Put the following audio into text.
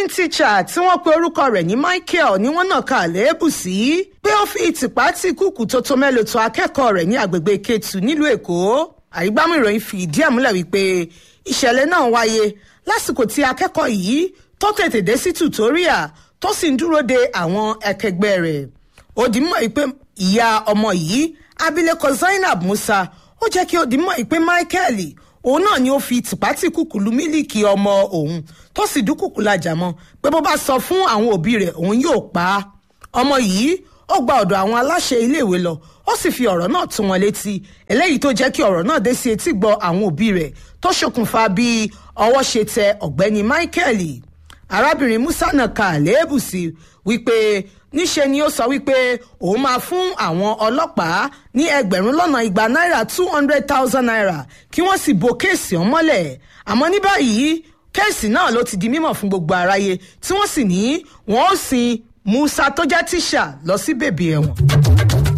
cleaning teacher tí wọ́n pe orúkọ rẹ̀ ní michael ni wọ́n náà ka àléébù sí pé ó fi ìtìpá tí kúkú tó tó mélòó tó akẹ́kọ̀ọ́ rẹ̀ ní agbègbè ketu nílùú èkó àrígbámú ìròyìn fi ìdí ẹ̀ múlẹ̀ wípé ìṣẹ̀lẹ̀ náà wáyé lásìkò tí akẹ́kọ̀ọ́ yìí tó tètè dé sí tutoria tó sì ń dúró de àwọn akẹgbẹ́ rẹ̀ ó di mọ́ pé ìyá ọmọ yìí abilékọ zainab musa ó jẹ́ kí ó di mọ́ pé michael òun náà ni ó fi tìpátìkùkù lu mílíkì ọmọ òun tó sì dúkùkù lajà mọ́ pé bó bá sọ fún àwọn òbí rẹ̀ òun yóò pa á ọmọ yìí ó gba ọ̀dọ̀ àwọn aláṣẹ iléèwé lọ ó sì fi ọ̀rọ̀ náà tún wọn létí eléyìí tó jẹ́ kí ọ̀rọ̀ náà dé sí etí gbọ́ àwọn òbí rẹ̀ tó ṣokùnfà bí ọwọ́ ṣe tẹ ọ̀gbẹ́ni michael arábìnrin musa náà ka àléébù sí wípé níṣe ni ó sọ wípé òun máa fún àwọn ọlọ́pàá ní ẹgbẹ̀rún lọ́nà igba náírà two hundred thousand naira kí wọ́n sì bo kéèsì ọ̀hún mọ́lẹ̀ àmọ́ ní báyìí kéèsì náà ló ti di mímọ̀ fún gbogbo aráyé tí wọ́n sì ní wọ́n ó sin musa tó jẹ́ tíṣà lọ sí bèbè ẹ̀wọ̀n.